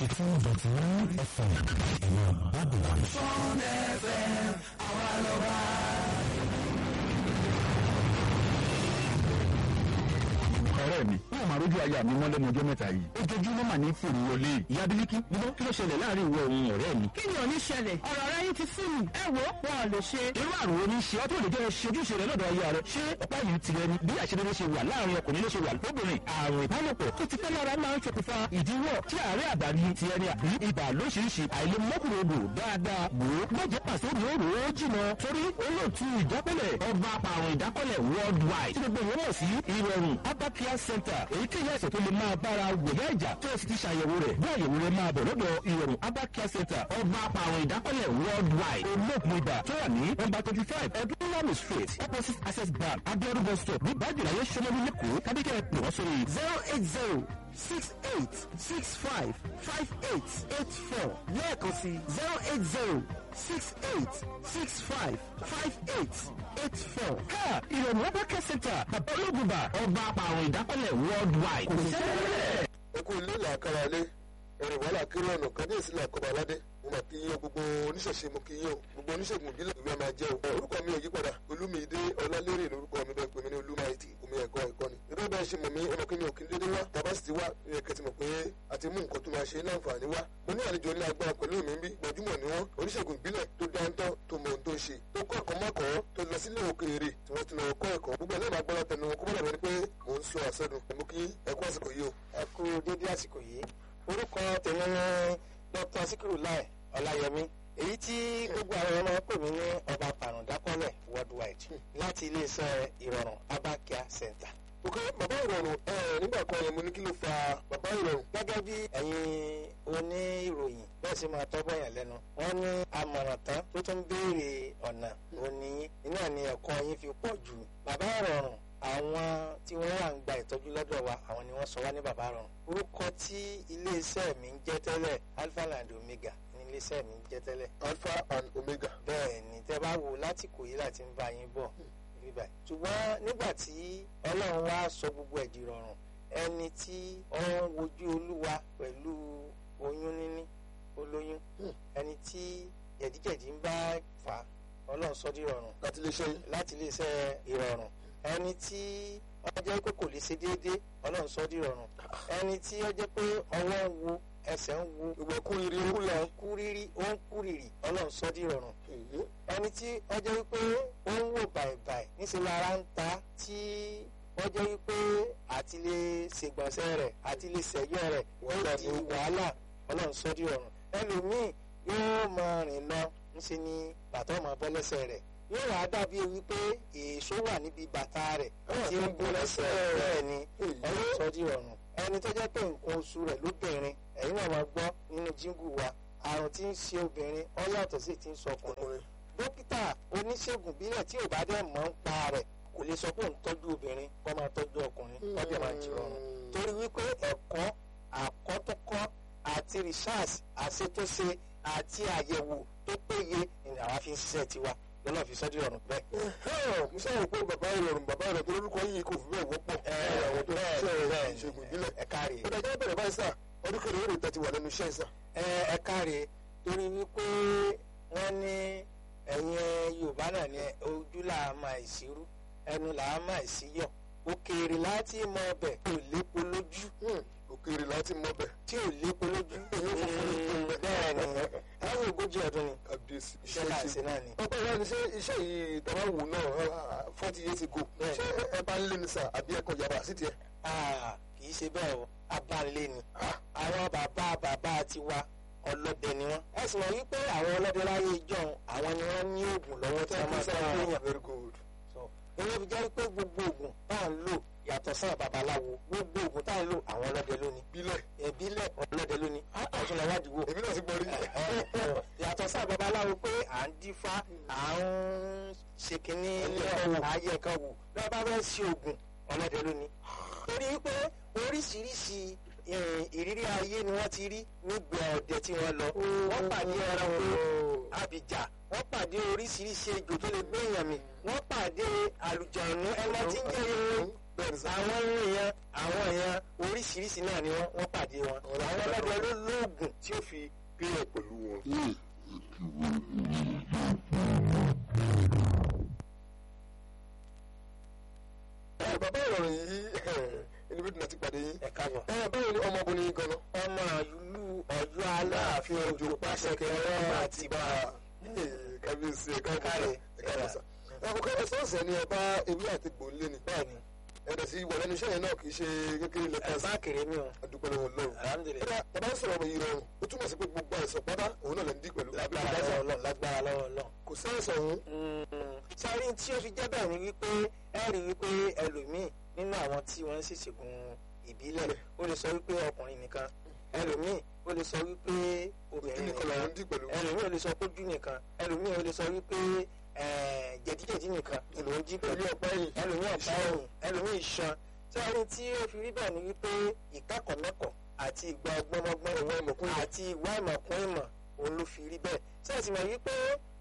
ninety two dot nine fm ìwà bàbá. Fún FM àwa lọ́ba. ọ̀rẹ́ mi wọn máa rójú aya mi mọ́lẹ́nu ọjọ́ mẹ́ta yìí ojoojúmọ́ mà ní fòrò wọlé ìyá bílíkì níbo kí ló ṣẹlẹ̀ láàrin ìwọ òun ọ̀rẹ́ mi. kí ni ò ní ṣẹlẹ̀ ọ̀rọ̀ rẹ yín ti fún mi ẹ wo wọn ò lè ṣe. irú àrùn wo ni ṣe ọ́ tó lè jẹ́ ṣojúṣe rẹ lọ́dọ̀ aya rẹ ṣé ọ̀pá yìí tirẹ̀ ni bí àṣeyọrí ṣe wà láàrin ọkùnrin ló ṣe wà lóbìnrin àrùn ìbálòpọ̀ tó ti pẹ́ lára máa ń ṣokùnfà ìdíwọ́ tí àárẹ̀ àdáni ti ẹni àbí ibà lóṣìṣì àìlèmọ́kùnrodò dáadáa wò ó gbọ́jẹ́ pàṣẹ òrò ó jìnà torí olóòtú ìdákọ́lẹ̀ ọba àpàrùn ìdákọ́lẹ̀ worldwide tí gbogbo ìwé mọ̀ sí ìrọ̀rùn abacare center èyíkéyìí àìsàn tó lè máa bára wòlé ìjà tó o sì ti ṣàyẹ̀wò rẹ̀ bí àyẹ̀wò rẹ̀ máa bọ̀ lọ́dọ̀ ìrọ̀rùn abacare center ọba àpàrùn ìdákọ́lẹ̀ worldwide olóògùn ibà tó wà ní nọ́mbà twenty five ẹdúnlọ́mù street opposite access bank abiodun bus stop ní bájìláyé sọmọlú lẹ́kọ̀ọ́ kábíkẹ́ pè wọ́n sórí zero eight zero six eight six five five eight eight four lẹ́ẹ̀kan sí zero eight zero six eight six five five eight eight four. ká ìrọ̀rùn abacare center bàbá olóògùn ibà ọba àpàrùn ìdákọ́lẹ̀ worldwide kò sẹ́lẹ̀ ẹkú ilé làákàrà lé ẹrìn wàhálà kiri ọ̀nà kábíyèsí làkọ́bà aládé mo mà kí yín o gbogbo oníṣẹ̀ṣe mo kí yín o gbogbo oníṣègùn ìbílẹ̀ ìwé máa jẹ́ o. orúkọ mi ò yí padà olúmídé ọlálérè lórúkọ mi bẹ́ẹ̀ pé mi ní olúmáìtì omi ẹ̀kọ́ ẹ̀kọ́ ni. irú bẹ́ẹ̀ ṣe mọ̀ mí ọmọ kí mi ò kí n dédé wá tàbá sì ti wá ní ẹ̀kẹ́ ti mọ̀ pé a ti mú nǹkan tó máa ṣe ní àǹfààní wá. mo ní àlejò ní agbára pẹ̀lú mi bí gbajúmọ̀ ni wọ́n oníṣègùn ìbílẹ̀ tó dáńtọ́ tó mọ ohun tó ń ṣe tó kọ́ ẹ̀kọ́ mọ́kọ́ tó lọ sílé òkèèrè tí wọ́n ti lọ kọ́ ẹ̀kọ́ gbogbo ẹlẹ́màá agbára tẹnu wọn kó bọ́dà bẹ́ni pé mò ń sọ àsọdùn mo kí ẹ̀kọ́ àsìkò yìí o. ẹ kú dédé àsìkò yìí orúkọ tèmi ní dr sikiru lai ọláyẹmí èyí tí gbogbo àwọn ọmọ pè mí ní ọba pàrọ̀dákọ́lẹ̀ worldwide láti iléeṣẹ́ ìrọ̀rùn abakia center. ok bàbá ìrọ̀rùn ẹ nígbà kan yẹn mo ní kí ló fa bàbá ìrọ̀rùn. gẹ́gẹ́ bí ẹ̀yin oníròyìn bẹ́ẹ̀ sì máa tọ́gbọ́n yẹn lẹ́nu wọ́n ní àmọ̀ràn tán tó tún béèrè ọ̀nà òní iná ni ẹ̀kọ́ yín fi pọ̀ jù bàbá ìrọ̀rùn àwọn tí wọ́n wà ń gba ìtọ́jú lọ́dọ̀ wa àwọn ni wọ́n sọ wá ní bàbá rọrùn orúkọ tí iléeṣẹ́ mi ń jẹ́ tẹ́lẹ̀ alpha and omega ní iléeṣẹ́ mi ń jẹ́ tẹ́lẹ̀ alpha and omega. bẹ́ẹ̀ ni tẹ́ bá wo láti kò yí láti ń bá yín bọ̀ bíbá ṣùgbọ́n nígbà tí ọlọ́run wá sọ gbogbo ẹ̀ di rọrùn ẹni tí ó ń wojú olúwa pẹ̀lú oyún níní olóyún ẹni tí jẹ̀díjẹ̀dí ń bá fà á ọlọ́run sọ di rọrùn láti lè ṣe yín. láti iléeṣẹ́ ìrọ̀rùn ẹni tí ó jẹ́ pé kò lè ṣe déédéé ọlọ́run sọ di rọrùn ẹni tí ó jẹ́ pé ọwọ́ ń wo ẹsẹ̀ ń wo gbogbo ẹkú rírì ó ẹkú lọ là ń kú rírí ó ń kú rírì ọlọ́run sọ di rọrùn ẹni tí ó jẹ́ wípé ó ń wò bàìbàì níṣẹ́ lára ń ta tí ó jẹ́ wípé àti lè ṣègbọ̀nsẹ̀ rẹ̀ àti lè ṣẹ̀yọ́ rẹ̀ ó di wàhálà ọlọ́run sọ di rọrùn ẹlòmíì yóò máa rìn lọ ńṣe ni bàtà ọmọ bọ́ lẹ́sẹ̀ rẹ̀ yóò wá dàbí wípé èso wà níbi bàtà rẹ̀ tí ó ń bọ́ lẹ́sẹ̀ bẹ́ẹ̀ ni ọlọ́run sọ di rọrùn ẹni tó jẹ́ pé nǹkan oṣù rẹ̀ lóbìnrin ẹ̀yin náà máa gbọ́ nínú jíngù wa àrùn tí ń ṣe obìnrin ó yàtọ̀ sí ti ń sọ ọkùnrin dókítà oníṣègùn bílẹ̀ tí ò bá dẹ̀ mọ̀ ń pa rẹ̀ kò lè sọ pé òun tọ́jú obìnrin kó máa tọ́jú ọkùnrin kó dẹ̀ máa jìrọ̀rùn torí wípé ẹ̀kọ́ àkọ́túnkọ́ àti research àṣetúnṣe àti àyẹ̀wò tó péye ni àwa fi ń ṣiṣẹ́ tiwa lọ́nà fi sọ́jú ọ̀run bẹ́ẹ̀. mo sábà pé bàbá ìrọ̀rùn bàbá ìrọ̀rùn tó lórúkọ yìí kò fi bẹ́ẹ̀ wọ́pọ̀ àwọn tó ń ṣe ìṣègùn ìbílẹ̀. ẹ káre ó dájọ́ bẹ̀rẹ̀ báyìí sà ọdún kẹrẹ èrè tẹ̀tí wà lẹ́nu iṣẹ́ sà. ẹ ẹ káre torí wípé wọ́n ní ẹ̀yin yorùbá náà ní ojú là á máa ìṣirú ẹnu là á máa ìṣíyọ̀ òkèèrè láti mọ ọbẹ̀ tí ò lépo lójú òkèèrè láti mọ bẹ̀. tí ò lépo lójú bẹ́ẹ̀ ni láwọn ogójì ọdún ni kábíyèsí iṣẹ́ náà ṣe náà ni. ọgbẹ́ ìwà ni ṣé iṣẹ́ yìí tọ́wọ́ wù náà forty years ago Bẹ́ẹ̀. ṣé ẹ bá ń lé ní sà àbí ẹ̀kọ́ yàrá sí tiẹ̀. Ah, kì í ṣe bẹ́ẹ̀ o abáńlé ni àwọn bàbá bàbá tiwa ọlọ́dẹ ni wọ́n. ẹ sì mọ̀ wípé àwọn ọlọ́dẹ láyé ìjọ́un àwọn ni wọ́n ní oògùn lọ́wọ́ tí wọ́n máa fẹ́ gbéyàn. very good. ìwé fi jẹ́ pé gbogbo oògùn tá à ń lò yàtọ̀ sáà babaláwo gbogbo oògùn tá à ń lò àwọn ọlọ́dẹ lónìí. bílẹ̀ ìbílẹ̀ ọlọ́dẹ lónìí. ọ̀tún lọ wádìí wò. èmi náà ti gbọ́ rí. yàtọ̀ sáà babaláwo pé à ń dífá à ń ṣe kínní ayé kan wò lọ́wọ́ bá fẹ́ ṣe oògùn ọlọ́dẹ lónìí. torí pé oríṣiríṣi eh, ìrírí ayé ni wọ́n ti rí nígbà ọdẹ tí wọ́n lọ. wọ́n pàdé ẹranko àbìjà wọ́n pàdé oríṣiríṣi ejò tó lè gbé èèyàn mì wọ́n pàdé àlùjànnú ẹmọ tí ń jẹ́ irun àwọn èèyàn àwọn èèyàn oríṣiríṣi náà ni wọ́n wọ́n pàdé wọn. àwọn ọlọ́dẹ ló lóògùn gùn tí ó fi pílẹ̀ pẹ̀lú wọn. ẹ bàbá ìrọ̀rùn yìí ẹni bí dùnà ti pàdé yín. ẹ̀ka bọ̀. ẹ báwo ni ọmọbìnrin yìí gan-an. ọmọ ìlú ọ̀yọ́ aláàfin òjò pàṣẹ kẹrẹ àti bá a. kábíyèsí ẹ̀ka Káre. ẹ̀ka ẹ̀ka àkókò ẹ̀sọ́ọ̀sẹ̀ ni ẹ bá ewé àti gbòǹlé ni. bẹ́ẹ̀ni ẹ̀dẹ̀ sí wà lẹ́nu iṣẹ́ yẹn náà kì í ṣe kékeré lẹ́tà sí ẹ̀bá kéré mi o àdúgbò lọ́wọ́ lọ́wọ́. alhamdulilayi ẹ̀dá bàbá ń sọ̀rọ̀ ọmọ yìí rọrùn ó túmọ̀ sí pé gbogbo àìsàn pátá òun náà lè ń dí pẹ̀lú. lágbára lọ́wọ́ ọlọ́run lágbára lọ́wọ́ ọlọ́run. kò sẹ́yìn òun sáré tí ó fi jẹ́ bẹ́ẹ̀ ni wípé ẹ rí wípé ẹlòmíì nínú àwọn tí wọ́n ń ṣèṣègùn ìbílẹ̀ ó lè sọ wípé ọkùnrin nìkan ẹlòmíì ó lè sọ wípé ojú obìnrin nìkan làwọn ń dí pẹ̀lú. ẹlòmíì ó lè sọ pé ojú nìkan ẹlòmíì ó lè sọ wípé eh, jẹ̀díjẹ̀dí nìkan ló ń jí pẹ̀lú ọ̀pá ẹ̀yìn ẹlòmíì ọ̀pá ẹ̀yìn ẹlòmíì iṣan sáré tí ó fi rí bẹ́ẹ̀ ni wípé ìkẹ́kọ̀ọ́mẹ́kọ̀ọ́ àti ìgbà ọgbọ́nmọ́gbọ́n Ìwà ìmọ̀kún ìmọ̀. àti ìwà ìmọ̀kún ìmọ̀ òun ló fi rí bẹ́ẹ̀ sẹ́ẹ̀sì mọ̀ wípé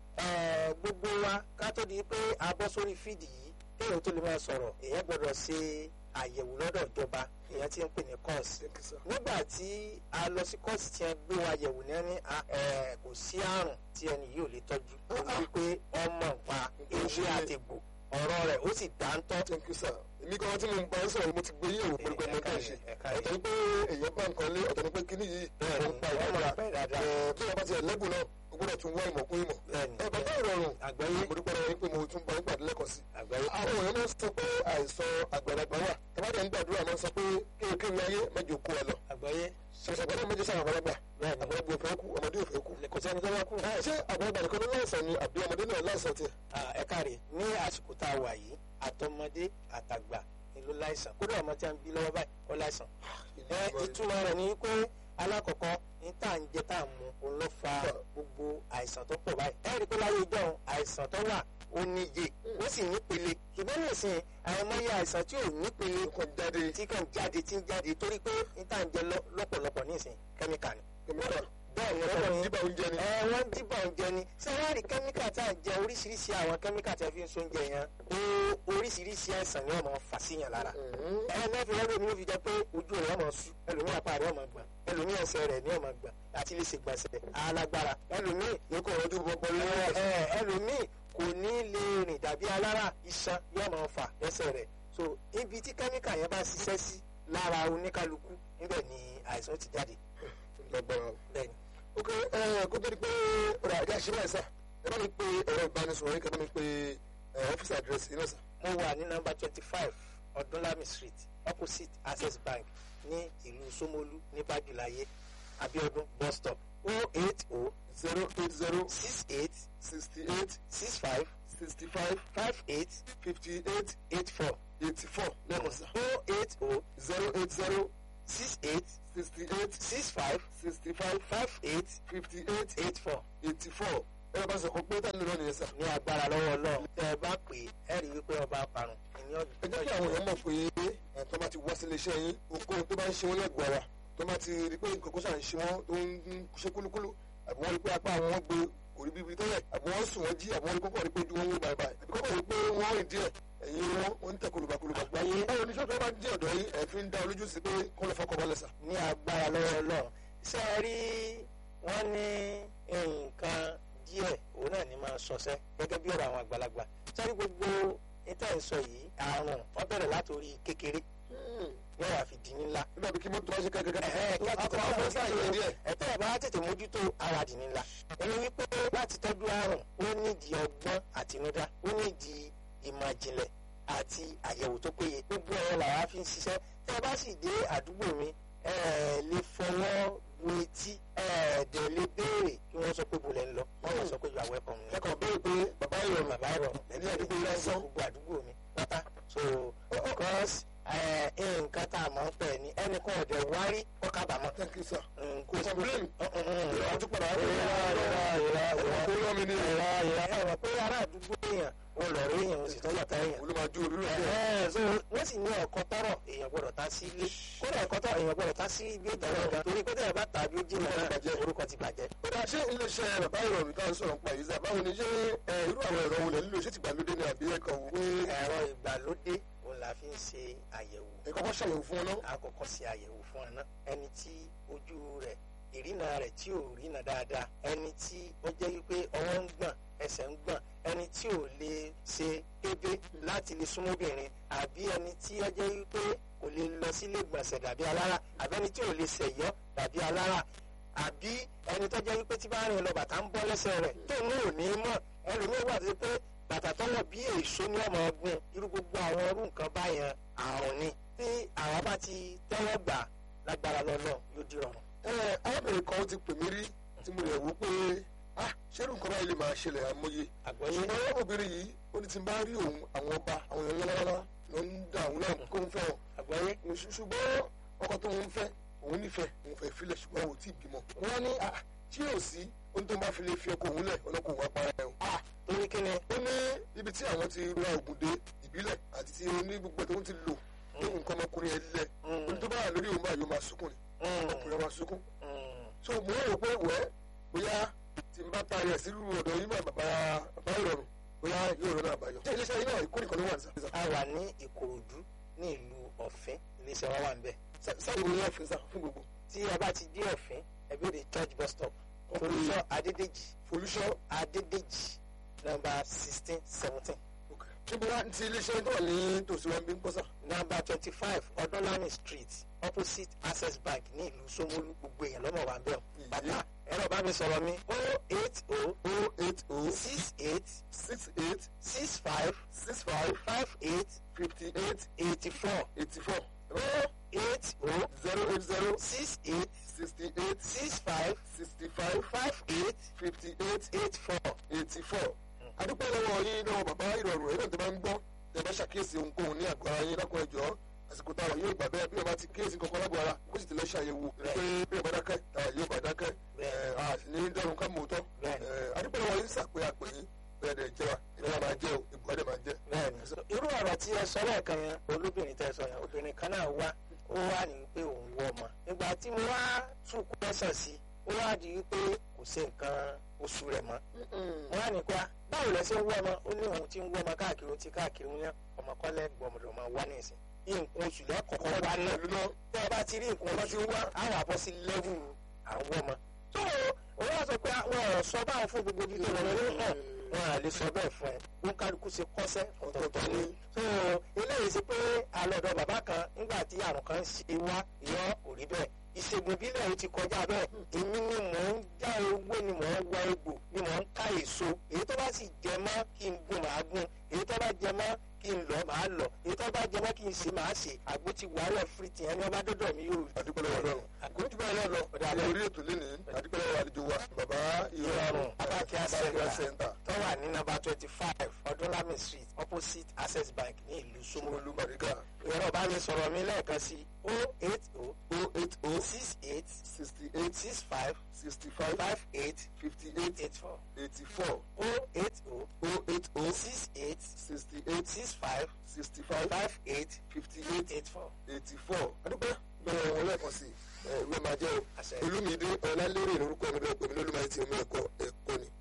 eh, gbogbo wa ká tó di pé a bọ́ sórí fídì yìí kéèyàn tó lè máa sọ̀rọ̀ èèyàn gbọ́dọ̀ ṣe àyẹ̀wò lọ́dọ̀ ìjọba èèyàn ti ń pè ní kọ́ọ̀sì nígbà tí a lọ sí kọ́ọ̀sì tí wọ́n gbé wa yẹ̀wò ní ẹni a- eh, kò sí àrùn tí ẹni yìí ò lè tọ́jú ó ní wípé ọmọ nǹpa ewé àtẹ̀gbò ọ̀rọ̀ rẹ̀ ó sì dáńtọ́ thank you sir èmi kan tí mo ń bá ń sọ̀rọ̀ mo ti gbé yẹ̀wò pẹ̀lú pé mo Ẹ̀ka kàn rẹ̀, ṣe ẹ̀ka rẹ̀. ọ̀tọ̀ ni pé èèyàn bá nǹkan lé ọ̀tọ̀ ni pé kíní yìí Bẹ́ẹ̀ni, ó ń pa ọmọ ìdára pẹ́ dáadáa. bí wọ́n bá ti ẹ̀lẹ́gùn náà o gbọ́dọ̀ tún wá ìmọ̀kún ìmọ̀ Bẹ́ẹ̀ni, ẹ bàbá ìrọ̀rùn àgbáyé mo dúpẹ́ lọ́wọ́ yín pé mo tún bá yín pàdé lẹ́kọ̀ọ́ sí àgbáyé àwọn èèyàn máa ń sọ pé àìsàn àgbàlagbà wà tàbátẹ̀ ń gbàdúrà máa ń sọ pé kéwkéwé ayé mẹ́jọ kó ẹ lọ àgbáyé ṣàṣàgbọ́dọ̀ méjì sáà àgbàlagbà Bẹ́ẹ̀ni. àgbàlagbà òfin kú ọmọdé òfin kú kò sẹ́ni tó bá kú. ẹ ṣé àgbàlagbà nìkan ló láìsàn ni àbí ọmọdé náà láìsàn tiẹ̀ Ah, ẹ káre ní àsìkò tá a wà yìí àtọmọdé àtàgbà ni ló láìsàn kódà ọmọ tí a ń bí lọ́wọ́ báyìí ó láìsàn. ẹ ìtumọ̀ rẹ̀ ni pé alákọ̀ọ́kọ́ ní tá à ń jẹ tá à ń mu òun ló fa gbogbo àìsàn tó pọ̀ báyìí. ẹ rí i pé láyé ìjọ àìsàn tó wà ó níye ó sì nípele ṣùgbọ́n nísìnyí àìmọye àìsàn tí ò nípele kàn jáde tí kàn jáde tí ń jáde torí pé ní tá à ń jẹ lọ- lọ́pọ̀lọpọ̀ nísìnyí kẹ́míkà ni. kẹmíkà bẹ́ẹ̀ ni ọ̀pọ̀ ọ̀pọ̀ ni nígbà oúnjẹ ni ẹ wọ́n dìbò oúnjẹ ni sẹ́wárì kẹ́míkà tá à ń jẹ oríṣiríṣi àwọn kẹ́míkà tí a fi ń so oúnjẹ yẹn ó oríṣiríṣi àìsàn ni wọ́n máa fà síyàn lára Mhm. ẹ mẹ́fì lọ́dọ̀ mi ló fi jẹ́ pé ojú rẹ̀ ọmọ sú ẹlòmíì apá rẹ̀ ọmọ gbọ̀n ẹlòmíì ẹsẹ̀ rẹ̀ ní ọmọ gbọ̀n àti lè ṣègbọ̀nsẹ̀ alágbára ẹlòmíì yóò kọ̀ ọdún bọ́bọ́ lórí ẹ ọ̀sẹ̀ ẹ ẹlòmíì kò ní lè rìn dàbí alára iṣan yóò máa fà lẹ́sẹ̀ rẹ̀ so ibi tí kẹ́míkà yẹn bá ṣiṣẹ́ sí lára oníkálukú níbẹ̀ ni àìsàn ti jáde lọ́gbọ̀n bẹ́ẹ̀ ni ok ẹ kó tó di pé ọ̀rọ̀ àjá ṣe báyìí sá ẹ bá mi pe ẹ̀rọ ìbánisọ̀rọ̀ yín kẹ́ bá mi pe ẹ̀ ọ́fíìsì àdírẹ́sì yín náà sá. mo wà ní nọ́mbà twenty five ọdúnlami street opposite access bank ní ìlú Ṣómólú ní bájúláyé abiodun bus stop o eight o zero eight zero six eight sixty eight six five sixty five five eight fifty eight eight four eighty four lẹ́ẹ̀kan sá. o eight o zero eight zero six eight sixty eight six five sixty five five eight fifty eight eight four eighty four ẹ̀rọ bá sọ kó pé tá nílò nìyẹn sá. ní agbára lọ́wọ́ Ọlọ́run tẹ́ ẹ bá pè é ẹ rí i wípé ọba parun ìní ẹ jẹ́ kí àwọn èèyàn mọ̀ pé ẹ̀ tó bá ti wá sílé iṣẹ́ yín ohunkóhun tó bá ń ṣe wọ́n lẹ́gbọ̀ọ́ ara tó bá ti rí pé nǹkan kó ṣà ń ṣe wọ́n tó ń ṣe kúlúkúlú àbí wọ́n rí pé apá àwọn wọn gbé kò rí bíbi tẹ́lẹ̀ àbí wọ́n sùn wọ́n jí àbí wọ́n rí kókó rí pé ojú wọn wó báyìí báyìí àbí kókó rí pé wọ́n rìn díẹ̀ ẹ̀yìn wọn wọ́n ń tẹ̀ kólúbakólúba. Àgbáyé. báwo ni sọ́kẹ́ bá ń jẹ́ ọ̀dọ́ yín ẹ̀ fi ń dá olójú sí pé kó lọ fọkọ̀ balẹ̀ sà. ní agbára lọ́wọ́ Ọlọ́run ṣé ẹ rí wọ́n ní nǹkan díẹ̀ òun náà ní máa sọsẹ́ gẹ́gẹ́ bí ọ̀rọ̀ àwọn àgbàlagbà sẹ́rí gbogbo níta ìsọ yìí àrùn wọ́n bẹ̀rẹ̀ látòrí kékeré yóò wá fi di ńlá. nígbà bí kí mọ́tò wá ṣe kẹ́kẹ́ Ẹ̀hẹ́, kí a tètè akọ àwọn sáà yẹn díẹ̀. ẹ̀tẹ́ ẹ̀ bá tètè mójútó ara dì ńlá. ẹni wípé láti tọ́jú àrùn ó nídìí ọgbọ́n àtinúdá ó nídìí ìmọ̀ ìjìnlẹ̀ àti àyẹ̀wò tó péye. gbogbo ẹ̀rọ làwa fi ń ṣiṣẹ́ tẹ́ ẹ bá sì dé àdúgbò mi ẹ lè fọwọ́ bu etí ẹ dẹ̀ lè béèrè kí wọ́n sọ pé bolẹ̀ ń lọ wọ́n yóò sọ pé you are welcome ni ẹ̀kọ́ bẹ́ẹ̀ pé bàbá ìrọ̀rùn bàbá ìrọ̀rùn ẹni àdúgbò yìí lásán. gbogbo àdúgbò mi pátá so because ẹ, nǹkan tá a mọ̀ ń pẹ̀ ni ẹnìkan ọ̀dẹ̀ wárí kọ́ kábàámọ̀ thank you sir. kò sí complain. ìrọ̀ ìrọ̀ tún padà wá ìrọ̀ ìrọ̀ ìrọ̀ kó lọ́ mi ní ìrọ̀ ìrọ̀ ẹ̀rọ pé ará àdúgbò èèyàn ò lọ̀rọ̀ èèyàn ò sì tọ́jú ọ̀tá èèyàn olùmọ̀jú olùmọ̀jú. Ẹ̀hẹ́n, so wọ́n sì ní ẹ̀kọ́ tọrọ èèyàn gbọ́dọ̀ ta sí ilé kódà ẹ̀kọ́ tọrọ èèyàn gbọ́dọ̀ ta sí ibi ìtọ́jú ọ̀gá torí pé tẹ̀yẹ̀ bá tàbí ó jìnnà náà orúkọ ti bàjẹ́. Bọ́dà ṣé iléeṣẹ́ bàbá ìrọ̀rùn tá à ń sọ̀rọ̀ nípa yìí sá báwo ni ṣé ẹ, irú àwọn ẹ̀rọ wo lẹ̀ nílò ṣé ti gbàlódé ni àbí ẹ̀kọ́ wò pé ẹ̀rọ ìgbàlódé òun la fi ń ṣe àyẹ̀wò ẹ̀kọ́ kọ́ ṣàyẹ̀wò fún ọ náà. àkọ́kọ́ ṣe àyẹ̀wò fún ẹ náà ẹni tí ojú rẹ̀ ìrìnà rẹ̀ tí ò rí nà dáadáa ẹni tí ó jẹ́ wípé ọwọ́ ń gbọ̀n ẹsẹ̀ ń gbọ̀n ẹni tí ò lè ṣe ébé láti lè súnmọ́bìnrin àbí ẹni tí ó jẹ́ wípé kò lè lọ sílé gbọ̀nsẹ̀ dàbí alára àbí ẹni tí ò lè ṣẹ̀yọ́ dàbí alára àbí ẹni tó jẹ́ wípé tí bá rìn lọ bàtà ń bọ́ lẹ́sẹ̀ rẹ̀ tó ní òní mọ̀ ẹlòmíín wà sí pé bàtà tó wọ̀ bí èso ní ọmọ ọgbìn irú gbogbo àwọn ọdún nǹkan báyẹn àrùn ni tí àwọn bá ti tẹ́wọ́ gbà lágbára lọ́lọ́ yóò di rọrùn. ẹ arábìnrin kan ti pè mí rí tí mo lè wò pé ah ṣẹ́rù nǹkan báyìí lè máa ṣẹlẹ̀ àmọye àgbọ̀yé ṣùgbọ́n obìnrin yìí ó ní tí n bá rí òun àwọn ọba àwọn èèyàn lọ́lọ́lọ́ ló ń da òun náà kó ń fẹ́ wọn àgbọ̀yé Ṣù- ṣùgbọ́n ọkọ tó ń fẹ́ òun nífẹ̀ẹ́ òun fẹ́ filẹ̀ ṣùgbọ́n òun ò tí ì bímọ wọ́n ní ah tí yóò sí ohun tó ń bá fi lè fi ọkọ òun lẹ̀ ọlọ́kọ̀ òun apara ẹ̀ o ah torí kí ni ó ní ibi tí àwọn ti ra ògùn dé ìbílẹ̀ àti ti oní gbogbo tó ń ti lò ní nǹkan ọmọkùnrin ẹ̀ lẹ̀ oní tó bá wà lórí òun báyìí ó máa sunkún ni ọkùnrin máa sunkún so mo rò pé wẹ́ bóyá tí n bá parí ẹ̀ sí irú ọ̀dọ̀ yìí máa bàbá bàbá ìrọ̀rùn bóyá yóò rọrùn àbáyọ. ṣé iléeṣẹ́ yìí náà ìkórè kan ló wà ní sàfihàn. a wà ní ìkòròdú ní ìlú ọ̀fẹ́ iléeṣẹ́ wa wà ń bẹ̀. sáyẹn ní ọ̀fìn sá fún gbogbo. tí a bá ti dé ọ̀fẹ́ ẹbí òde church bus stop olùsọ adédèjì folúṣọ́ adédèjì nọ́mbà sixteen seventeen níbo wá ti iléeṣẹ́ tó wà ní tòsí wa ń bí ń pọ́sà. nọ́mbà twenty five ọdúnlami street opposite access bank ní ìlú Ṣómólú gbogbo èèyàn lọ́mọ wa ń bẹ̀ ọ́. bàbá ẹ̀rọ bá mi sọ̀rọ̀ mi o eight o o eight o six eight six eight six five six five five eight fifty eight eighty four eighty four o eight o zero eight zero six eight sixty eight six five sixty five five eight fifty eight eight four. eighty four. adúpẹ́ lọ́wọ́ yín lọ́wọ́ bàbá ìrọ̀rùn ẹ̀rọ tó bá ń gbọ́ tẹ̀ bá ṣàkíyèsí ohunkóhun ní àgọ́ ara yín lákùn ẹ̀jọ́ àsìkò táwa yóò gbà bẹ́ẹ̀ bí wọ́n bá ti kíyèsí kankan lágbo ara kó sì ti lọ ṣàyẹ̀wò pé bí wọ́n bá dákẹ́ táwa yóò bá dákẹ́ ẹ̀ a sì ní dọ́run ká mọ̀ tọ́ adúpẹ́ lọ́wọ́ yín sàpé àpè yín bẹ́ẹ̀ dẹ̀ jẹ́ wa ìrora máa jẹ́ o ìbùkọ́ dẹ̀ máa jẹ́. bẹ́ẹ̀ni irú ọ̀rọ̀ tí ẹ sọ lẹ́ẹ̀kan yẹn olóbìnrin tẹ sọ yẹn obìnrin kan náà wá ó wá ní pé òun wọ ọmọ ìgbà tí mo wá tún kọ́sàn sí ó wá di wípé kò sí nǹkan oṣù rẹ̀ mọ́ mo wá ní pa báwo lẹ ṣe ń wọ ọmọ ó ní òun ti ń wọ ọmọ káàkiri ó ti káàkiri ó ní ọmọ kọ́lẹ́ gbọmọdọ̀ máa wá nísìn nǹkan oṣù lẹ́kọ̀ọ́kọ́ wá náà tẹ́ ẹ bá ti rí nǹkan ọmọ tí ń wá àwọn àbọ̀ sí lẹ́vù àwọn ọmọ tó o wá sọ pé àwọn ọ̀rọ̀ sọ báwọn fún gbogbo ibi tó lọ lórí hàn wọn à lè sọ bẹ́ẹ̀ fún ẹ wọn kálukú ṣe kọ́sẹ́ ọ̀tọ̀ọ̀tọ̀ ni so eléyìí sí pé alọ́dọ̀ bàbá kan nígbà tí àrùn kan ṣe wá ìyọ́ kò rí bẹ́ẹ̀ ìṣègùn ìbílẹ̀ yìí ti kọjá bẹ́ẹ̀ èmi ni mò ń já ewé ni mò ń wá egbò ni mò ń ká èso èyí tó bá sì jẹ mọ́ kí n gun màá gun èyí tó bá jẹ mọ́ kí n lọ màá lọ èyí tó bá jẹ mọ́ kí n ṣe màá ṣe àgbo ti wàhálà fìrìtì ẹni ọba dọ́dọ̀ mi yóò adúpẹ́ lọ́wọ́ lọ́rùn kò jù báyìí lọ́lọ́ ní orí ètò lénìí adúpẹ́ lọ́wọ́ àlejò wa bàbá ìrọ̀rùn Abakia Abakia Center Center tó wà ní nọ́mbà twenty five ọdúnlami street opposite access bank ní ìlú Ṣómólú Ṣómólú Bàrígà ẹ̀rọ bá mi sọ̀rọ̀ mi lẹ́ẹ̀kan sí o eight o o eight o six eight sixty eight six five sixty five five eight fifty eight eight four eighty four o eight o o eight o six eight sixty eight six five sixty five five eight fifty eight eight four. eighty four adúpẹ́ lọ́wọ́ wọn lẹ́ẹ̀kan sí ẹ ìwé máa jẹ́ o Àṣẹ. olúmídé ọ̀làlérè lórúkọ mi bẹ́ẹ̀ pé mi lólùmọ̀ ti omi ẹ̀kọ́ ẹ̀kọ́ ni.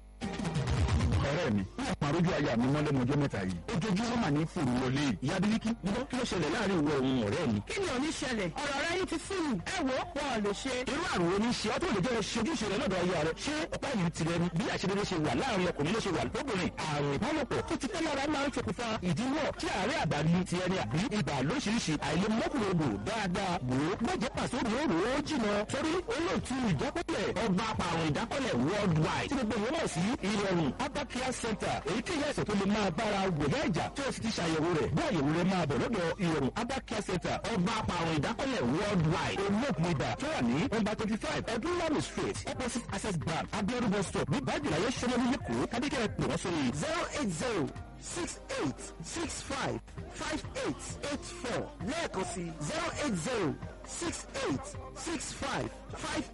ọ̀rẹ́ mi ní àparójú aya mi mọ́lẹ́ mọ́jọ́ mẹ́ta yìí ojoojúmọ́ mà ní fòrò wọlé ìyá bíríkì nígbà kí ló ṣẹlẹ̀ láàrin ìwọ òun ọ̀rẹ́ mi. kí ni ò ní ṣẹlẹ̀ ọ̀rọ̀ rẹ yìí ti fún mi ẹ wo wọn ò lè ṣe. irú àrùn wo ni ṣe ọ́ tó lè jẹ́ ṣojúṣe rẹ lọ́dọ̀ ayé rẹ ṣé ọ̀pá yìí tirẹ̀ ni bí àṣeyọrí ṣe wà láàrin ọkùnrin ló ṣe wà lóbìnrin àrùn ìbálòpọ̀ tó ti pẹ́ lára máa ń ṣokùnfà ìdíwọ́ tí àárẹ̀ àdáni ti ẹni àbí ibà lóríṣiríṣi àìlèmọ́kùnrin odò dáadáa wò ó gbọ́jẹ́ pàṣẹ òróró ó jìnà torí olóòtú ìdákọ́lẹ̀ ọba àpàrùn ìdákọ́lẹ̀ worldwide tí gbogbo ìwọ́n mọ̀ sí ìrọ̀rùn Abakia Center èyíkéyìí àìsàn tó lè máa bára wòyá ìjà tí o sì ti ṣàyẹ̀wò rẹ̀ bí àyẹ̀wò rẹ̀ máa bọ̀ lọ́dọ̀ ìrọ̀rùn Abakia Center ọba àpàrùn ìdákọ́lẹ̀ worldwide olóògùn ibà tó wà ní nọ́mbà twenty five ọdúnlọ́mì street opposite access bank abiodun bus stop ní bájìláyé sọmọlú lẹ́kọ̀ọ́ kábíkẹ́ pè wọ́n sórí zero eight zero six eight six five five eight eight four lẹ́ẹ̀kan sí zero eight zero six eight six five five